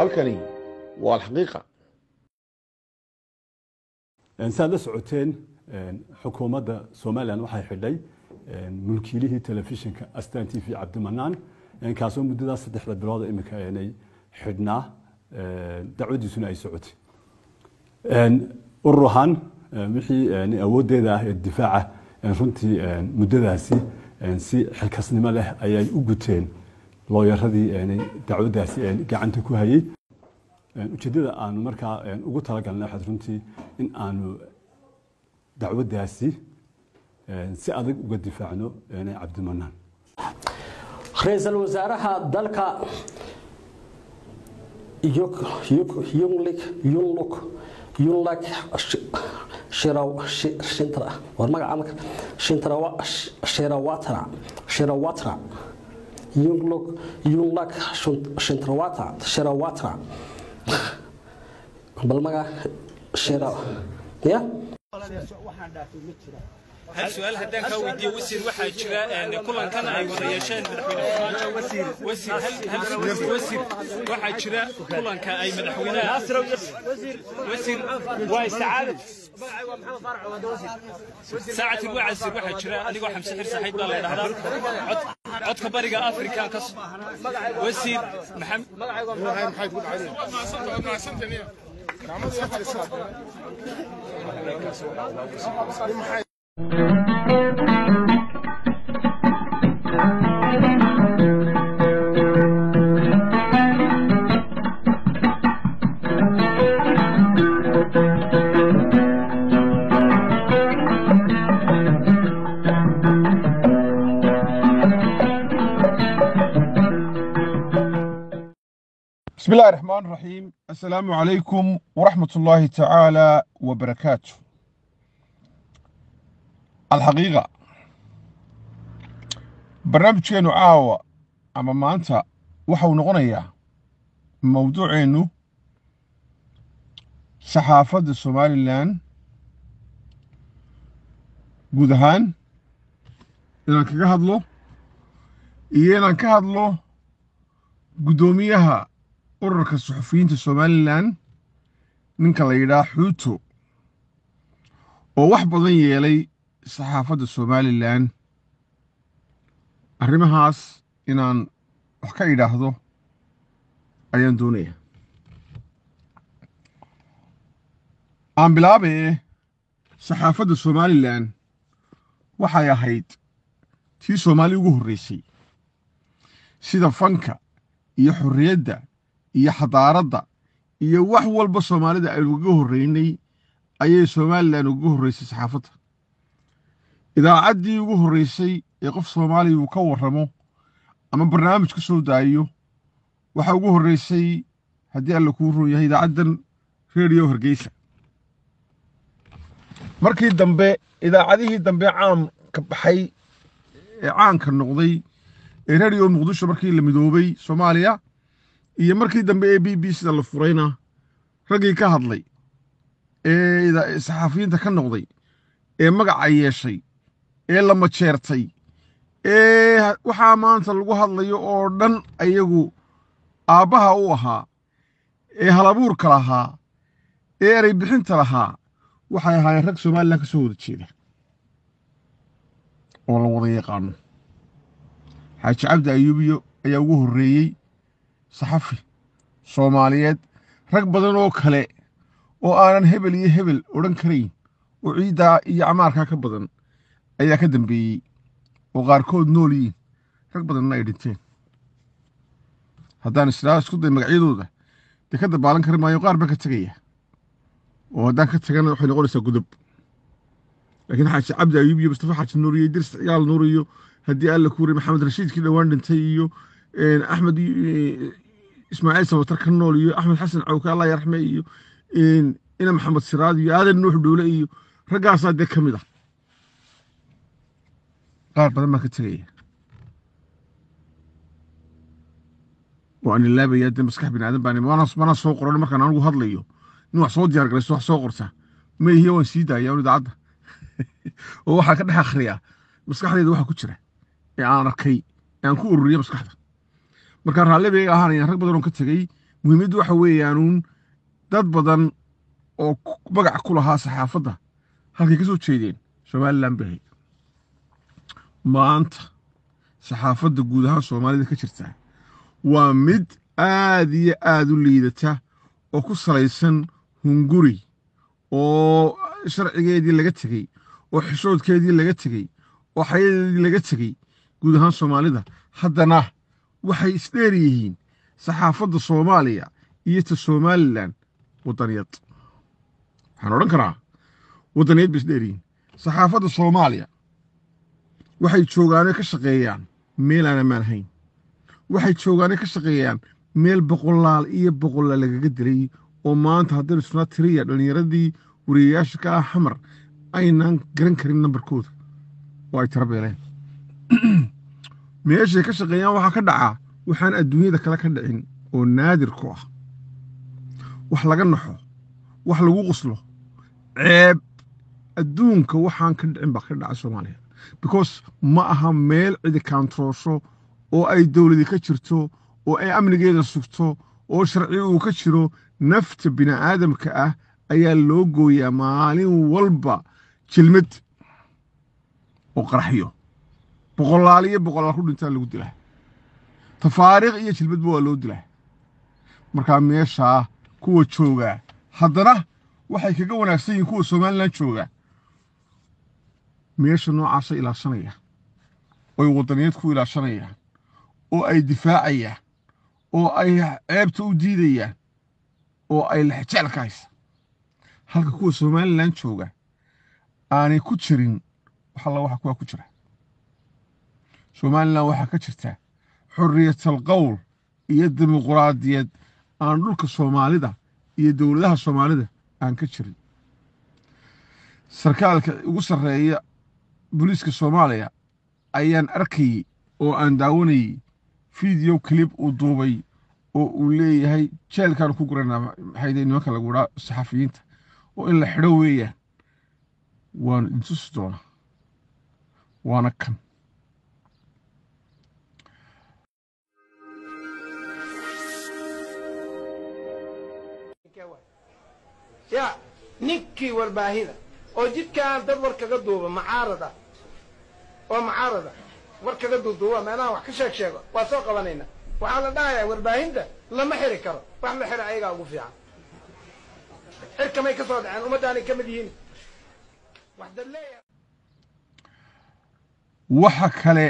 halkani waa alxaqiiqa saad la socoteen xukuumadda somalilan waxay xidhay mulkiilihii telefishinka astan t v cabdimanaan kaasoo muddadaas saddexda bilood imika aanay xidhnaa dacwadiisuna ay socotay urur ahaan wixii awooddeeda ah ee difaaca runtii muddadaasi si xilkasnimo leh ayay u guteen looyaradii dacwaddaasi gacanta ku hayey ujeeddada aanu markaa ugu talagalnay waxaad runtii in aanu dacwaddaasi si adag uga difaacno cabdimanaan ra-iisul wasaaraha dalka yunlik yunluk yunlak war magaca marka shirawatra shirawatra yunluk yunlak shintrawata shirawatra bal maga shira ya hal su-aal haddaan kaa weydiiyo wasiir waxaa jira kulankan ay wada yeesheen madaxweyne farmaajo wasiir wasiir waxaa jira kulanka ay madaxweynaha wasiir waa isticaadi saacati wacasir waxaa jira anigoo xamse xir saxiid baa la dhahdaa codka bariga afrika ka wasiir بسم الله الرحمن الرحيم السلام عليكم ورحمة الله تعالى وبركاته الحقيقة برنامجكينو عاوة أما ما أنت وحو نغنيا موضوعينو صحافة الصومالي لان guud ahaan inaan kaga hadlo iyo inaan ka hadlo guddoomiyaha ururka suxufiyiinta somalilan ninka la yidhaah xuuto oo wax badan yeelay saxaafadda somalilan arrimahaas inaan wax ka idhaahdo ayaan doonaya aan bilaabaye saxaafadda somalilan waxay ahayd tii soomaali ugu horreysay sida fanka iyo xorriyadda iyo xadaaradda iyo wax walba soomaalida aynu uga horreynay ayay somalilan uga horreysay saxaafadda idaacaddii ugu horreysay ee qof soomaaliya uu ka warramo ama barnaamij ka soo daayo waxaa ugu horreysay haddii alla kuu roon yahay idaacaddan rediyo hargeysa markii dambe idaacadihii dambe caamka baxay ee caanka noqday ee rediyo muqdisho markii la midoobay soomaaliya iyo markii dambe ee b b sida la furayna raggii ka hadlay ee saxaafiyiinta ka noqday ee magaca yeeshay ee la majeertay ee waxaa maanta lagu hadlayo oo dhan ayagu aabbaha u ahaa ee halabuurka lahaa ee erey bixinta lahaa waxay ahaayeen rag somalilan ka soo wada jeeda oo la wada yaqaano xaaji cabdi ayuubiyo ayaa ugu horreeyey saxafi soomaaliyeed rag badan oo kale oo aanan hebel iyo hebel odhan karayn oo ciiddaa iyo camaarkaa ka badan ayaa ka dambeeyey oo qaarkood nool yihiin rag badanna ay dhinteen haddaan israa isku day magacyadooda dee ka dabaalan kari maayo qaar baan ka tegaya oo haddaan ka tagana waxay noqonaysaa gudub laakiin xaaji cabdi ayuub iyo mustafa xaaji nuur iyo idris ciyaal nuur iyo haddii alla kuuri maxamed rashiidkii dhowaan dhintay iyo axmed ismaaciil sabatar ka nool iyo axmed xasan cawke allah yarxme iyo ina maxamed siraad iyo aadan nuux dhowle iyo raggaasaa dee ka mid ah qaar badan baan ka tegaya waan ilaabaya dee maskax bini aadan baan mana soo qoran markaan anigu hadlayo nin wax soo diyaar galayso wax soo qorta maihiya waan sii daaya idaacadda oo waxaa ka dhex akhriyaa maskaxdayda waxa ku jira ee aan arkay ee aan ku ururiya maskaxda markaa raalli bay ahaanayaan rag badan oo ka tegey muhiimaddu waxa weeyaanuun dad badan oo ku- magac ku lahaa saxaafadda halkay ka soo jeedeen somalilan bay ahayd maanta saxaafadda guud ahaan soomaalida ka jirta waa mid aad iyo aad u liidata oo ku salaysan hunguri oo sharcigeedii laga tegey oo xishoodkeedii laga tegey oo xayadeedii laga tegey guud ahaan soomaalida haddana waxay isdheer yihiin saxaafadda soomaaliya iyo ta somalilan waddaniyad waxaan odhan karaa waddaniyad bay isdheer yihiin saxaafadda soomaaliya waxay joogaanay ka shaqeeyaan meel aan ammaan hayn waxay joogaanay ka shaqeeyaan meel boqolaal iyo boqolaal lagaga dilay oo maanta haddaynu isnaa tiriya dhallinyaradii wariyayaasha ka ah xamar aynaan garan karin nambarkooda oo ay tira beeleen meeshay ka shaqeeyaan waxaa ka dhacaa waxaan adduunyada kale ka dhicin oo naadir ku ah wax laga naxo wax lagu qoslo ceeb adduunka waxaan ka dhicin baa ka dhaca soomaaliya because ma aha meel cidi kaantroosho oo ay dowladi ka jirto oo ay amnigeeda sugto oo sharci uu ka jiro nafta bini'aadamka ah ayaa loo gooyaa maalin walba jilmad oo qaraxyo boqolaal iyo boqolaal ku dhintaa lagu dilaa tafaariikh iyo jilmadba waa loo dilaa markaa meeshaa kuwa joogaa haddana waxay kaga wanaagsan yihiin kuwa somalilan jooga meesha noocaasa ilaashanaya oy waddaniyeed ku ilaashanayaan oo ay difaacayaan oo ay ceebta u diidayaan oo ay lexjecel ka haysa halka kuwa somalilan jooga aanay ku jirin wax alla waxa kuwaa ku jira somalilan waxaa ka jirta xorriyatal qowl iyo dimuquraadiyad aan dhulka soomaalida iyo dowladaha soomaalida aan ka jirin sarkaalka ugu sarreeya booliiska soomaaliya ayaan arkayey oo aan daawanayey fiideo clib uu duubay oo uu leeyahay jeelkaan ku guranaa maxayde nimanka lagu idhaa saxafiyiinta oo in la xidho weeyaan waanu intusi doonaa waana kan ya ninkii warbaahida oo jidkaan dad war kaga duuba macaarad ah oo macaarad ah war kaga duuduuba meelaha wax ka sheeg sheego waa soo qabanayna waxaa la dhahayaa warbaahinta lama xiri karo wax la xira ayagaa ugu fiican xirkamay ka soo dhaceen ummaddaanay ka mid yihiin wax dad leeyahay waxa kale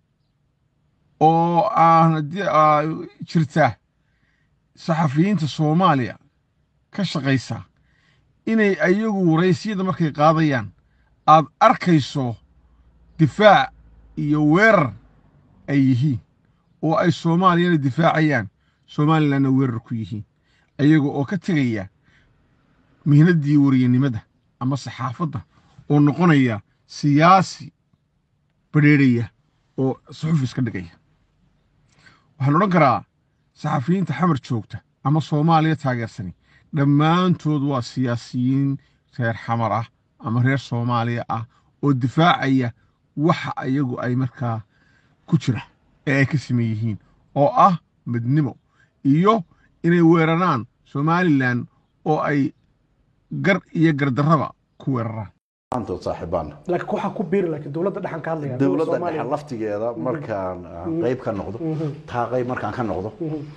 oo aan haddii aa jirta saxafiyiinta soomaaliya ka shaqaysa inay ayagu waraysyada markay qaadayaan aad arkayso difaac iyo weerar ay yihiin oo ay soomaaliyana difaacayaan somalilanna weerar ku yihiin ayaga oo ka tegaya mihnaddii wariyanimada ama saxaafadda oo noqonaya siyaasi badheerhaya oo suxuf iska dhigaya waxaan odhan karaa saxafiyiinta xamar joogta ama soomaaliya taageersani dhammaantood waa siyaasiyiin reer xamar ah ama reer soomaaliya ah oo difaacaya waxa ayagu ay markaa ku jira ee ay ka siman yihiin oo ah midnimo iyo inay weeraraan somalilan oo ay gar iyo gardarraba ku weeraraan maantood saaxiibaana laakiin waxaa ku biiri laakiin dowladda dhexan ka hadlaya dowladda Soomaaliya. dhexe laftigeeda markaan aan qayb ka noqdo taa qayb markaan ka noqdo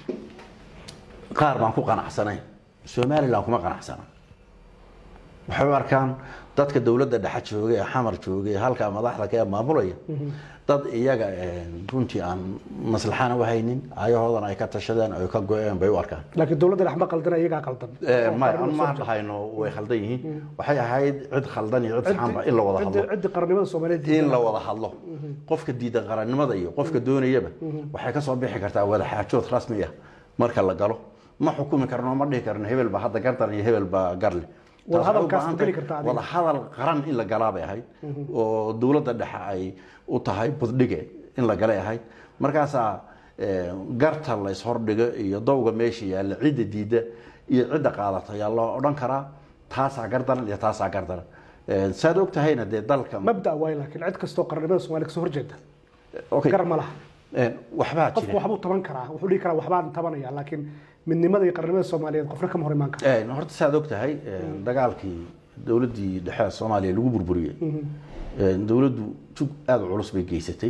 qaar baan ku qanacsanayn somalilan kuma qanacsana waxay u arkaan dadka dowladda dhexe jooga ee xamar jooga ee halkaa madaxda ka maamulaya dad iyaga eh, runtii aan maslaxana u haynin ayahoodana ay ka tashadeen ay ka go-een bay u arkaan laakiin dowladda dhex ma qaldana iyagaa qaldan Eh, Oo ma qarnimo aan soo ma jeeda. dhahayno way khaldan yihiin waxay ahayd cid khaldan iyo cid saxanba in la wada Ciddi- hadlo ciddi qarnimada soomaaliyeed in la wada hadlo qofka diidan qarannimada iyo qofka doonayaba waxay ka soo bixi kartaa wada xaajood rasmi ah marka la galo ma xukumi karno ma dhihi karno hebel baa hadda gardan iyo hebel baa garle Wada Taas waxay u hadalkaas baahan ma geli tahay kartaa adiga? wada hadal qaran in la galaa bay ahayd oo dowladda dhexe ay u tahay buddhige in la galay ahayd markaasaa eh, garta la ishordhigo iyo dowga meesha yaalla cidda diidda iyo cidda qaadata ayaa loo odhan karaa taasaa gardaran iyo taasaa gardaran Eh, saad og tahayna dee dalka mabda waay laakiin cid kastoo qarnimada soomaaliya kasoo horjeeda Okay. gar ma laha Een, waxbaa qofku jira waxbuu taban karaa wuxuu dhihi karaa waxbaan tabanaya laakiin midnimada iyo qarnimada soomaaliyeed qofna kama hor imaan karo Een, horta saad og tahay een, dagaalkii dowladdii dhexe ee soomaaliya lagu burburiyey Een, dowladdu jug aada u culus bay geysatay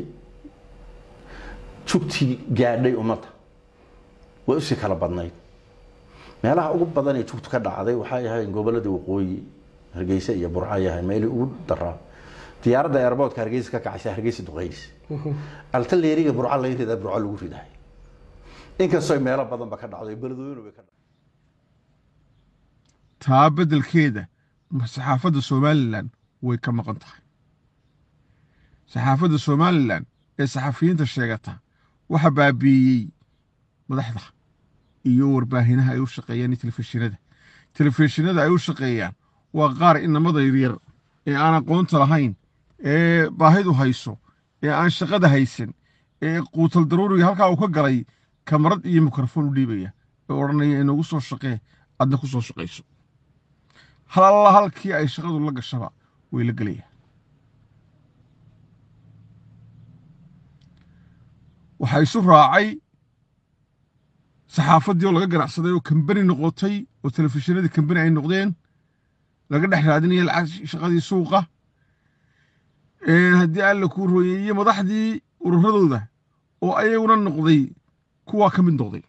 jugtii gaadhay ummadda way usii kala badnayd meelaha ugu badan ee jugtu ka dhacday waxay ahayd gobolada waqooyi hargeysa iyo burco ay ahayd meelii ugu daraa diyaaradda airportka hargeysa ka kacaysa hargeysa duqeynaysa altaleeriga burco laga ridaa burco lagu ridahay inkastoo meelo badanba ka dhacdo beledweyne bay ka dhacday taa beddelkeeda ma saxaafadda somalilan way ka maqan tahay saxaafadda somalilan ee saxafiyiinta sheegata waxa baabiiyey madaxda iyo warbaahinaha ay u shaqeeyaan iyo telefishinada telefishinada ay u shaqeeyaan waa qaar inamada yaryar ee aan aqoonta lahayn ee baahidu hayso ee aan shaqada haysan ee quutal daruuriga halkaa uu ka galay kamarad iyo mikrofon u dhiibaya ee odhanaya inagu soo shaqee adna ku soo shaqayso hal alla halkii ay shaqadu la gashaba way la gelayaan waxaa isu raacay saxaafaddii oo laga ganacsaday oo kambani noqotay oo telefishinadii kambani ay noqdeen laga dhex raadinaya lacag shaqadii suuqa haddii alla kuu rooyey iyo madaxdii ururadooda oo ayaguna noqday kuwaa ka mid noqday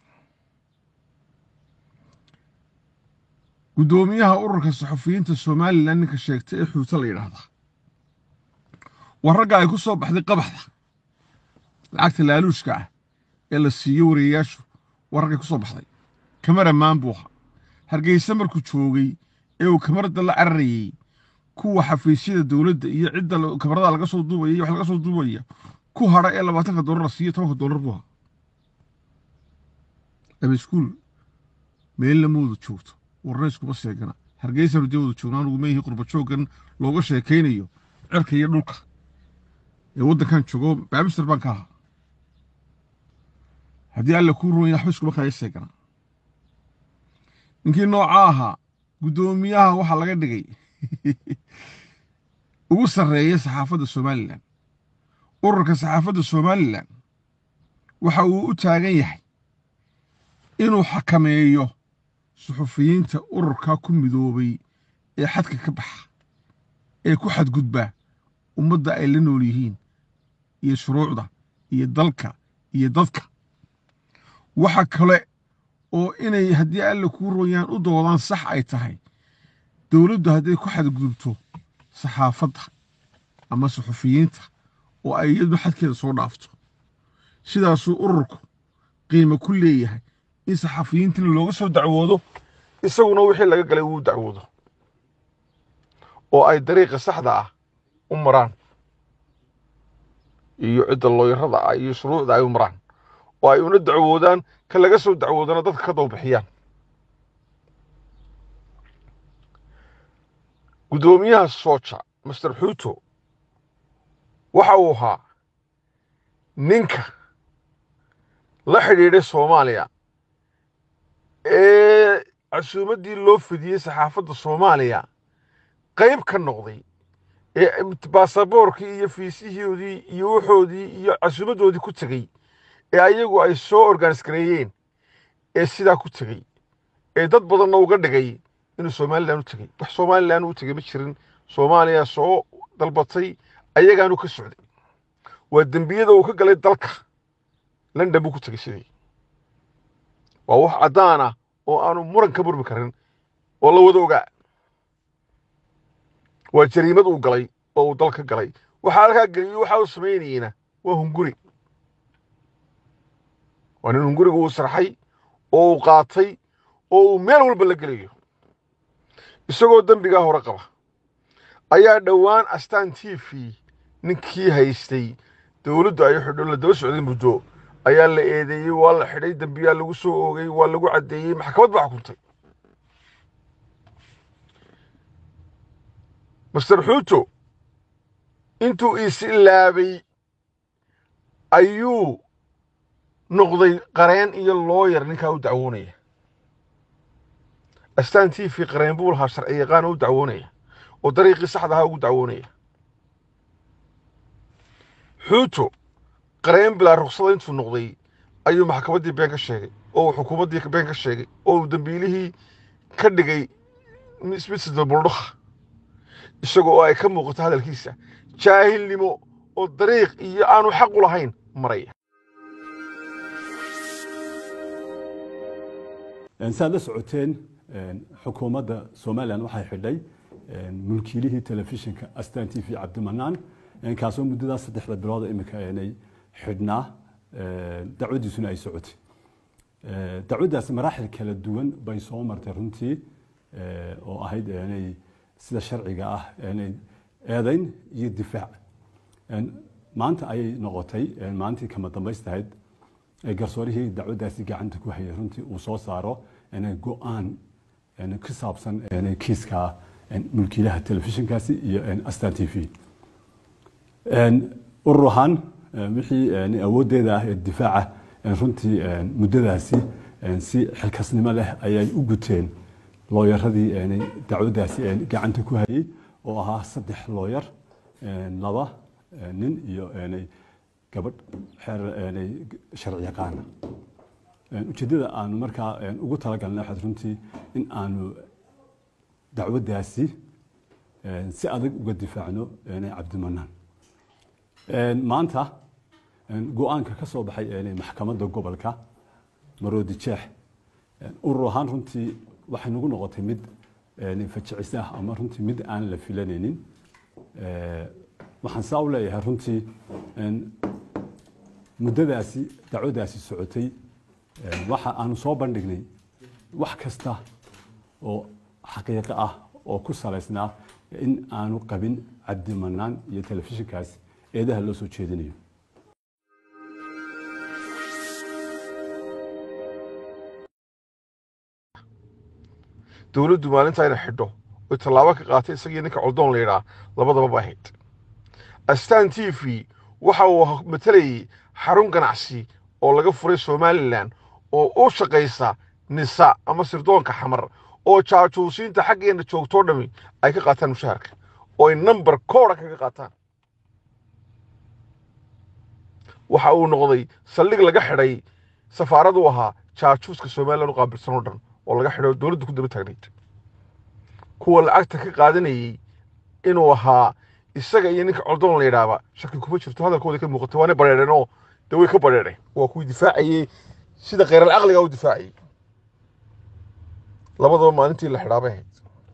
guddoomiyaha ururka saxufiyiinta somalilan ninka sheegtay ee xuuto la yidhaahdaa waa ragga ay ku soo baxday qabaxda lacagta laaluushka ah ee la siiyo wareeyayaashu waa raggay ku soo baxday kamara maan buu ahaa hargeysa markuu joogay ee uu kamarada la cararayey kuwa xafiisyada dowladda iyo cidda kamarada laga soo duubaya iyo wax laga soo duubaya ku hadha ee labaatanka doolar la siiyo tobanka doolar buu ahaa ama iskuul meel lamooda joogto warna iskuma seegana hargeysa rujawada joognaa anugu meyihi qurba jooggan looga sheekaynayo cirka iyo dhulka ee waddankan joogo baamister baan ka ahaa haddii alla kuu roon waxba iskuma kaya seegana ninkii noocaa ahaa guddoomiyaha waxaa laga dhigay ugu sarreeya saxaafadda somalilan ururka saxaafadda somalilan waxa uu u taagan yahay inuu xakameeyo suxufiyiinta ururkaa ku midoobay ee xadka ka baxa ee ku xadgudba ummadda ay la nool yihiin iyo shuruucda iyo dalka iyo dadka waxa kale oo inay haddii alla kuu rooyaan u doodaan sax ay tahay dowladdu hadday ku xadgudubto saxaafadda ama suxufiyiinta oo ay iyaduna xadkeeda soo dhaafto sidaasuu ururku qiimo ku leeyahay in saxafiyiintina looga soo dacwoodo isaguna wixii laga galay wuu dacwoodo oo ay dariiqa saxda ah u maraan iyo cidda looyarada ah iyo shuruucda ay u maraan oo ay una dacwoodaan ka laga soo dacwoodana dadka ka dawbixiyaan guddoomiyaha sooja master xuuto waxa uu ahaa ninka la xidhiidhay soomaaliya ee casuumaddii loo fidiyey saxaafadda soomaaliya qayb ka noqday ee baasaboorkii iyo fiisihoodii iyo waxoodii iyo casuumaddoodii ku tegey ee ayagu ay soo organis gareeyeen ee sidaa ku tegey ee dad badanna uga dhigay inuu somalilan u tegey wax somalilan u tegey ma jirin soomaaliya soo dalbatay ayagaanu ka socday waa dembiyada uu ka galay dalka london buu ku tegey sidii waa wax caddaan ah oo aanu muran ka murmi karin oo la wada ogaa waa jariimad uu galay oo uu dal ka galay waxaa halkaa geliyo waxa uu samaynayeyna waa hunguri waa nin hunguriga uu sarxay oo uu qaatay oo uu meel walba la gelayo isagoo dembigaa hore qaba ayaa dhowaan astaan t v ninkii haystay dowladdu ay xidho la daba socday muddo ayaa la eedeeyey waa la xidhay dembiyaa lagu soo oogay waa lagu caddeeyey maxkamad baa xukuntay master xuuto intuu isilaabay ayuu noqday qareen iyo looyar ninkaa u dacwoonaya astaan t v qareen buu lahaa sharci yaqaan oo u dacwoonaya oo dariiqii saxda ahaa ugu dacwoonaya xuuto qareen bilaa ruksada intuu noqday ayuu maxkamaddii been ka sheegay oo uu xukuumaddii been ka sheegay oo uu dembiilihii ka dhigay mismisda buldhukha isaga oo ay ka muuqato hadalkiisa jaahilnimo oo dariiq iyo aanu xaq u lahayn maraya saad la socoteen xukuumadda somalilan waxay xidhay mulkiilihii telefishinka astan t v cabdimanaan kaasoo muddadaas saddexda bilooda imika aanay xidhnaa dacwadiisuna ay socotay dacwaddaas maraaxil kala duwan bay soo martay runtii oo ahayd aanay sida sharciga ah aanay eedayn iyo difaac maanta ayay noqotay maalintii kama dambaystahayd garsoorihii dacwaddaasi gacanta ku hayay runtii uu soo saaro go-aan ku saabsan kiiska mulkiilaha telefishinkaasi iyo astan t v urur ahaan wixii awooddeeda ah ee difaaca runtii muddadaasi si xilkasnimo leh ayay u guteen looyaradii dacwaddaasi gacanta ku hayay oo ahaa saddex looyar laba nin iyo gabadh xeer sharci yaqaana ujeeddada aanu markaa ugu talagalnay waxaad runtii in aanu dacwaddaasi si adag uga difaacno cabdimanaan maanta go-aanka ka soo baxay maxkamadda gobolka maroodi jeex urur ahaan runtii waxay nagu noqotay mid fajicis ah ama runtii mid aan la filanaynin waxaan saa u leeyahay runtii muddadaasi dacwaddaasi socotay waxa aanu soo bandhignay wax kasta oo xaqiiqo ah oo ku salaysnaa in aanu qabin cabdimanaan iyo telefishinkaas eedaha loo soo jeedinayo dowladdu maalinta inay xidho oy tallaabo ka qaatay isagii ninka coldoon la yidhaa labadaba ba ahayd astan t v waxa uu matalayay xarun ganacsi oo laga furay somalilan oo u shaqaysa nisa ama sirdoonka xamar oo jaajuusiinta xaggeenna joogtoo dhami ay ka qaataan mushaharka oo ay namber kooda kaga qaataan waxa uu noqday saldhig laga xidhay safaaradu ahaa jaajuuska somalilan u qaabilsan oo dhan oo laga xidhay oo dowladda ku daba taagnayd kuwa lacagta ka qaadanayey inuu ahaa isaga iyo ninka coldoon la yidhaaba shaki kuma jirto hadalkooda ka muuqata waana bareereen oo dee way ka bareereen waa kuwii difaacayey sida kheyral caqliga u difaacayey labadaba maalintii la xidhaabay ahayd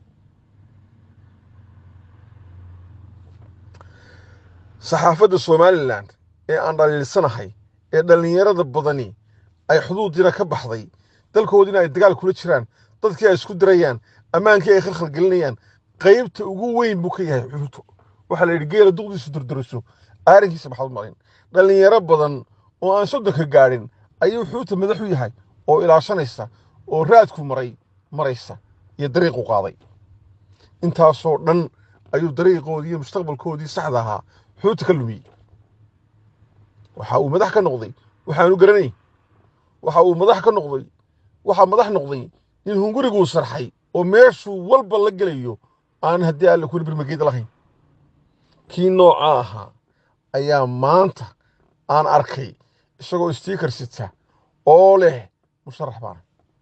saxaafadda somalilan ee aan dhaliilsanahay ee dhallinyarada badani ay xuduudiina ka baxday dalkoodiina ay dagaal kula jiraan dadkii ay isku dirayaan ammaankii ay khalkhal gelinayaan qaybta ugu weyn buu ka yahay xuruto waxaa la yidhi geela duqdiisu durduriso aarinkiisa maxaad u marin dhallinyaro badan oo aan soddonka gaadhin ayuu xuuta madax u yahay oo ilaashanaysa oo raadku maray maraysa iyo dariiqu qaaday intaasoo dhan ayuu dariiqoodii iyo mustaqbalkoodii saxda ahaa xuuta ka lumiyey waxa uu madax ka noqday waxaanu garanay waxa uu madax ka noqday waxaa madax noqday nin hunguriguu sarxay oo meeshuu walba la gelayo aan haddii alle kuli birmageeda lahayn kii noocaa ahaa ayaa maanta aan arkay isagoo stiikar sita oo leh musharax baana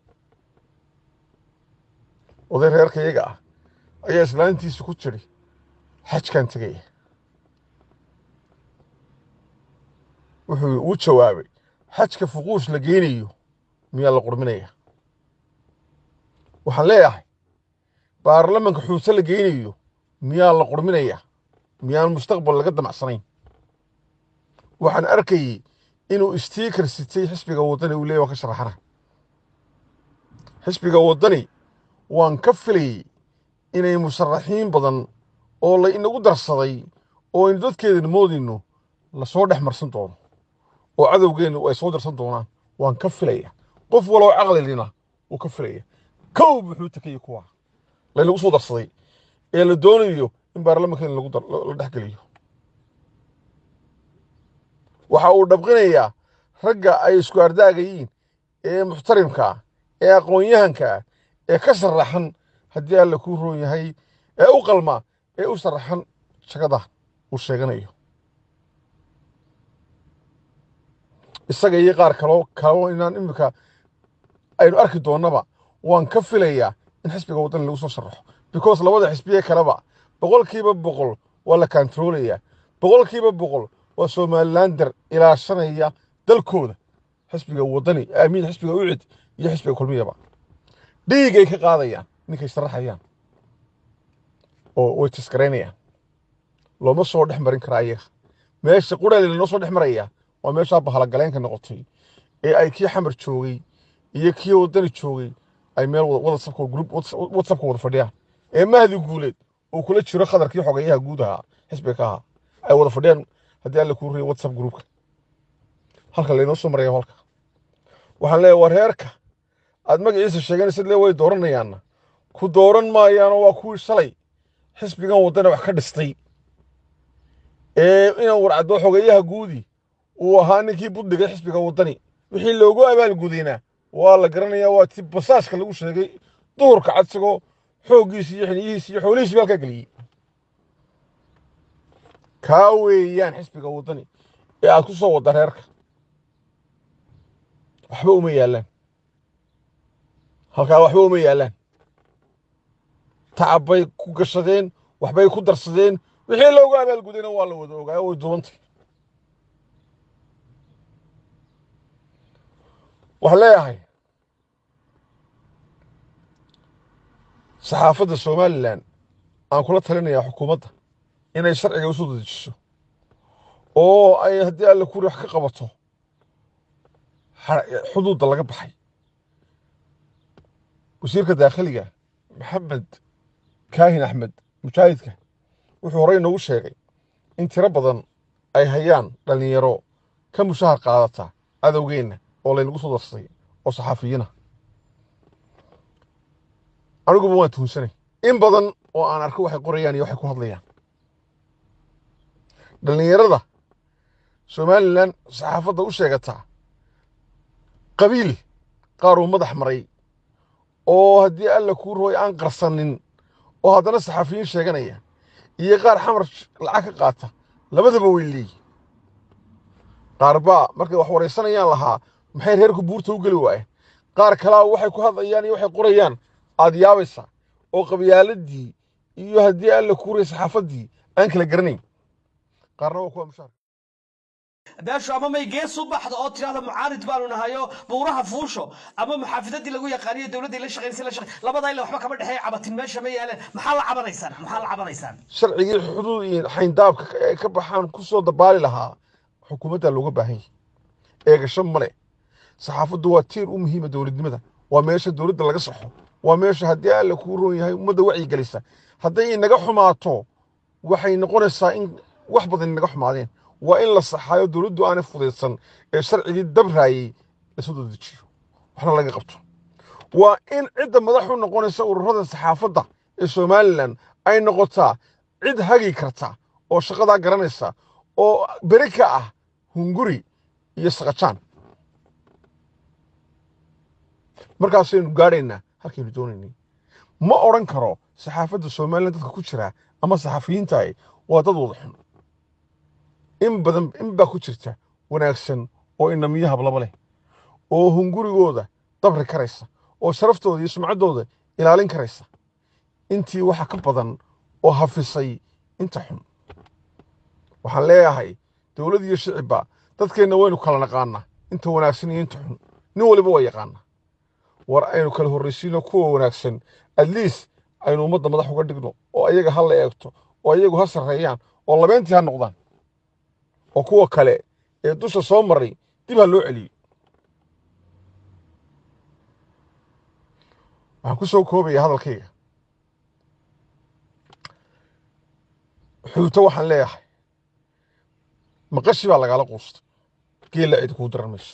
oday reerka iyaga ah ayaa islaantiisa ku jiri xajkan tegaya wuxuu u jawaabay xajka fuquush la geynayo miyaa la qurminaya waxaan leeyahay baarlamanka xuuse la geynayo miyaa la qurminaya miyaan mustaqbal laga damacsanayn waxaan arkayey inuu stiikar sitay xisbiga waddani uu leeyay waan ka sharaxana xisbiga waddani waan ka filayey inay musharaxiin badan oo la inagu darsaday oo aynu dadkeedana moodayno lasoo dhex marsan doono oo cadowgeennu ay soo darsan doonaan waan ka filaya qof waloo caqlilina wuu ka filaya kow muxuu takayey kuwa laynagu soo darsaday ee la doonayo in baarlamankeena la dhexgeliyo waxa uu dhabqinayaa ragga ay isku ardaagayiin ee muxtarimkaa ee aqoon-yahankaa ee ka sharaxan haddii alla kuu roon yahay ee u qalma ee u sharaxan shaqada uu sheeganayo isaga iyo qaar kaloo kaloo inaan imika aynu arki doonnaba waan ka filayaa in xisbiga waddani lagu soo sharaxo because labada xisbiye kaleba boqolkiiba boqol waa la kantaroolayaa boqolkiiba boqol waa somalilander ilaashanaya dalkooda xisbiga waddani amiin xisbiga ucid iyo xisbiga kulmiyaba dhiigay ka qaadayaan ninkay sharaxayaan oo way tiskaraynayaan looma soo dhex marin karaa iyaga meesha qurali lanoo soo dhex maraya waa meeshaa bahalagaleynka noqotay ee ay kii xamar joogay iyo kii waddani joogay ay meel whatsapka group whatsapka wada fadhiyaan ee mahdi guuleed uu kula jiro khadarkii xogeeyaha guud ahaa xisbiga ka ahaa ay wada fadhiyaan haddii alla kuu riyo whatsapp groupka halka laynoo soo maraya halka waxaan leeyahay war reerka aad magaciisa sheeganaysid le way dooranayaanna ku dooran maayaanoo waa kuwii shalay xisbigan waddana wax ka dhistay ee inuu warcaddo xogeeyaha guudi uu ahaa ninkii budhiga xisbiga waddani wixii loogu abaalgudayna waa la garanayaa waa ti basaaska lagu sheegay duhurka cadsigoo xooggiisi iyo xiniyihiisi iyo xoolihiisi halkaa geliyey kaa weeyaan xisbiga waddani ee aad ku soo wadda reerka waxba uma yaallaan halkaa waxba uma yaallaan tacab bay ku gashadeen waxbay ku darsadeen wixii loogu abaalgudayna waa la wada ogaayo way duwantay waxaan leeyahay saxaafadda somalilan aan kula talinayaa xukuumadda inay sharciga u soo dedejiso oo ay haddii alle kuri wax ka qabato xuduudda laga baxay wasiirka daakhiliga maxamed kaahin axmed mujaahidka wuxuu horey noogu sheegay in tiro badan ay hayaan dhallinyaro ka mushahar qaadata cadowgeenna oo laynagu soo darsaday oo saxaafiyiina aniguba waan tuhunsanay in badan oo aan arko waxay qorayaan iyo waxay ku hadlayaan dhallinyarada somalilan saxaafadda u sheegataa qabiil qaar uu madax maray oo haddii alla kuu rooy aan qarsanin oo haddana saxaafiyiin sheeganaya iyo qaar xamar lacag ka qaata labadaba way leeyihin qaar baa markay wax waraysanayaan lahaa maxay reerku buurta u geli waayeen qaar kalaa waxay ku hadlayaan iyo waxay qorayaan aad yaabaysa oo qabyaaladii iyo haddii alla kuu rooy saxaafaddii aan kala garanayn qaarna waa kuwa mushaar beeshu ama may gees u baxdo oo tidhahda mucaarid baanu nahayo buuraha fuusho ama muxaafidadii lagu yaqaaniyo dowladdii la shaqaynaysa la shaqay labadaa ila waxba kama dhexeeya cabatin meesha ma yaaleen maxaa la cabanaysaan maxaa la cabanaysaan sharcigii xuduud iyo xayndaabka ay ka baxaan ku soo dabaali lahaa xukuumadda looga baahan yahay eegasho male saxaafaddu waa tiir u muhiima dowladnimada waa meesha dowladda laga saxo waa meesha haddii alla kuu roon yahay ummadda wacyigelisa hadday inaga xumaato waxay noqonaysaa in wax badan inaga xumaadeen waa in la saxaayo dowladdu aanay fudaysan ee sharcigii dabraayey lasoo dedejiyo waxna laga qabto waa in cidda madax u noqonaysa ururada saxaafadda ee somalilan ay noqotaa cid hagi karta oo shaqadaa garanaysa oo beri ka ah hunguri iyo saqajaan markaasaynu gaadhaynaa halkaynu doonaynay ma odhan karo saxaafadda somalilan dadka ku jira ama saxafiyiintaay waa dad wada xun in badan in baa ku jirta wanaagsan oo inamiyo hablaba leh oo hungurigooda dabri karaysa oo sharaftooda iyo sumcaddooda ilaalin karaysa intii waxa ka badan oo hafisay inta xun waxaan leeyahay dowlad iyo shicibba dadkeenna waynu kala naqaanaa inta wanaagsan iyo inta xun nin waliba waa yaqaanaa war aynu kala horraysiino kuwa wanaagsan atleast aynu ummadda madax uga dhigno oo ayaga ha la eegto oo ayagu ha sarreeyaan oo labeentii ha noqdaan oo kuwa kale ee dusha soo maray dib ha loo celiyey waxaan ku soo koobaya hadalkayga xuuto waxaan leeyahay maqashi baa lagaala quustay geella cid kuu daran mayso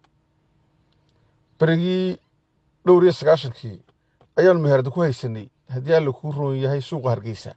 berigii dhowr iyo sagaashankii ayaanu meherada ku haysanay haddii alla kuu roon yahay suuqa hargeysa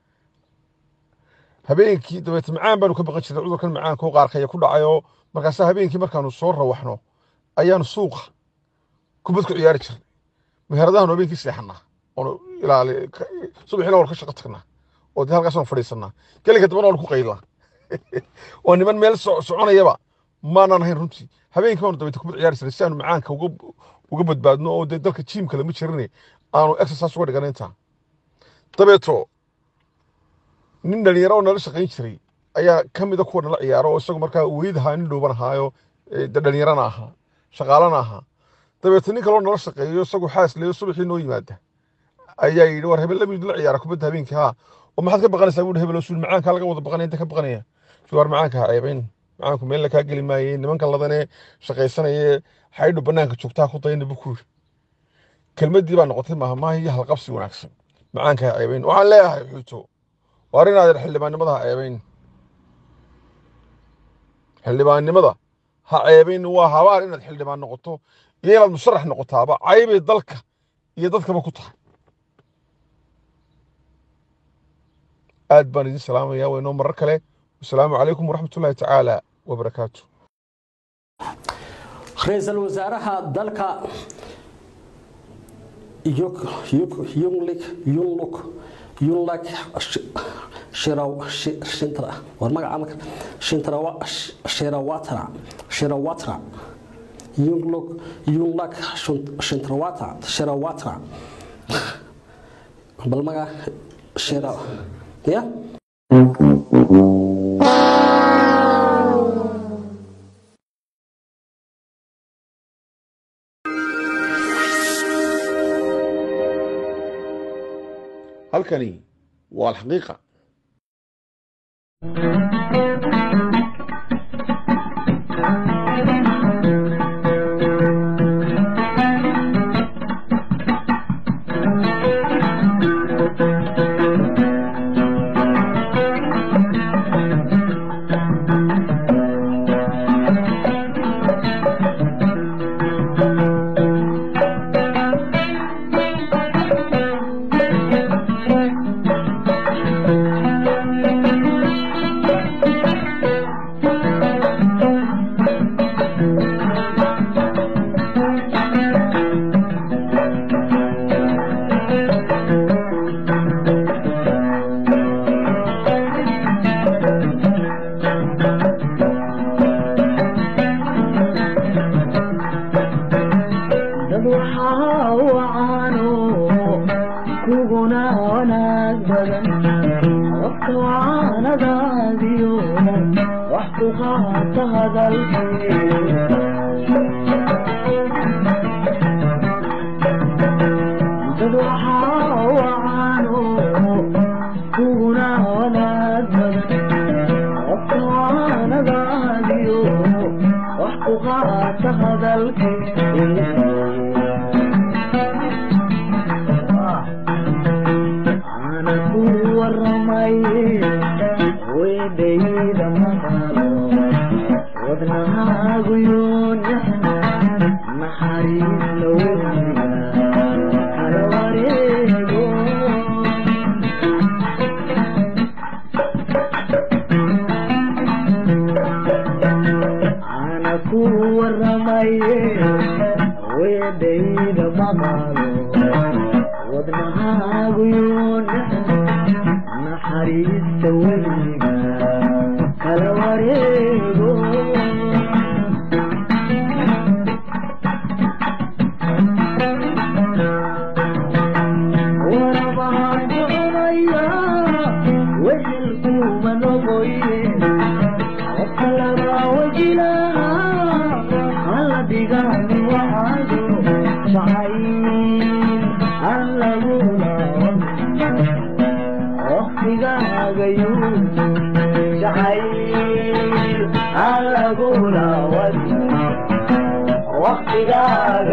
habeenkii dabeete macaan baanu ka baqan jirnay cudurkan macaanka oo qaarkaya ku dhacayoo markaasaa habeenkii markaanu soo rawaxno ayaanu suuqa kubad ku ciyaari jirnay meheradahan habeenkii seexanaa oonu ilaali subaxina waanu ka shaqo tagnaa oo dee halkaas waanu fadhiisanaa gelinka dambana waanu ku qaylnaa oo niman meel soconayaba maanaan ahayn runtii habeenkii baanu dabeete kubad ciyaari jiray si aanu macaanka uga uga badbaadno oo dee dalka jiimka lama jirin aanu exercise uga dhigan intaa dabeeto nin dhalinyaro oo nala shaqayn jiray ayaa ka mida kuwa nala ciyaaro oo isagu markaa weyd ahaa nin dhooban ahaayo ee dee dhalinyarana ahaa shaqaalana ahaa dabeeto nin kaloo nala shaqeeyo isagu xaas leeyo subaxii noo yimaada ayaa yidhi war hebel lamid la ciyaara kubadda habeenkii haa oo maxaad ka baqanaysaa buuhi hebel oo suul macaankaa laga wada baqanaya inta ka baqanaya suul war macaanka ha ceebayn macaanku meel la kaa geli maayey nimanka ladanee shaqaysanayee xaydhu bannaanka joogtaa ku dayna buu ku yidhi kelmaddii baa noqotay mahmaahi iyo halqabsi wanaagsan macaanka ha ceebayn waxaan leeyahay xuuto waar inaad xildhibaannimada ha ceebayn xildhibaannimada ha ceebayn waa habaar inaad xildhibaan noqoto iyo inaad musharax noqotaaba caybay dalka iyo dadkaba ku tahay aad baan idin salaamayaa waynoo marar kale wasalaamu calaykum waraxmatullaahi tacaala wabarakaatu ra-iisul wasaaraha dalka Yuk- Yuk- yunlik yunluk yunlak Sh- Shiraw- Shi- shintra war magaca marka shintrawa Sh- shirawatra shirawatra yunluk yunlak Shun- shintrawata shirawatra bal maga shira ya halkani waa alxaqiiqa dad waxaa wacaano kuguna wanaag badan qofka wacanadaadiyo wax ku qaata hadalkii dad waxaa wacaano kuguna wanaag badan qofka wacanadaadiyo wax ku qaata hadalkii ana ku waramaye weedhayda maqalo wadnahaagu yoonyaxna naxariis la weyna kala wareego ana ku waramaye weedhayda maqalo wadnahaagu yoonyaxna naxariista weliga kala wareego warabahaan soconaya wehelkuuma noqoye qofka labaa wajilaha alla dhigaani waxaado jacayl an lagula waqtigaagayu jacayl an lagula waqtigaaga